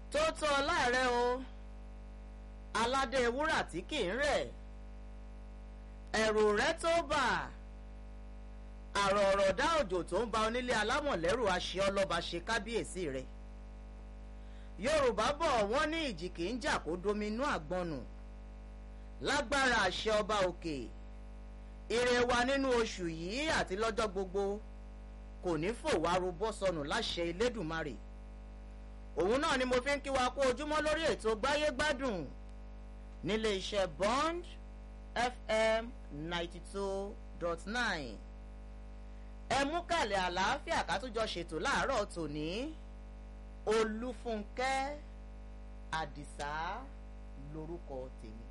tó tọ́ láàrẹ o aládé wúrà tí kì í rẹ̀ ẹ̀rù rẹ̀ tó bà àrò ọ̀rọ̀ dá òjò tó ń ba onílé alámọ̀lẹ́rù aṣẹ ọlọ́ba ṣe kábíyèsí rẹ̀ yorùbá bọ̀ wọ́n ní ìjì kì í jà kó dominú àgbọnù lágbára àṣẹ ọba òkè ire wa nínú oṣù yìí àti lọ́jọ́ gbogbo kò ní fò wá rúbọ́ sọnù láṣẹ elédùnmarè òun náà ni mo fi ń kí wa kú ojúmọ́ lórí ètò gbáyé gbádùn nílé iṣẹ́ bond fm ninety two dot nine ẹ mú kàlẹ̀ àlàáfíà ká tún jọ ṣètò láàárọ̀ tòní olúfúnkẹ́ àdìsá lórúkọ tèmi.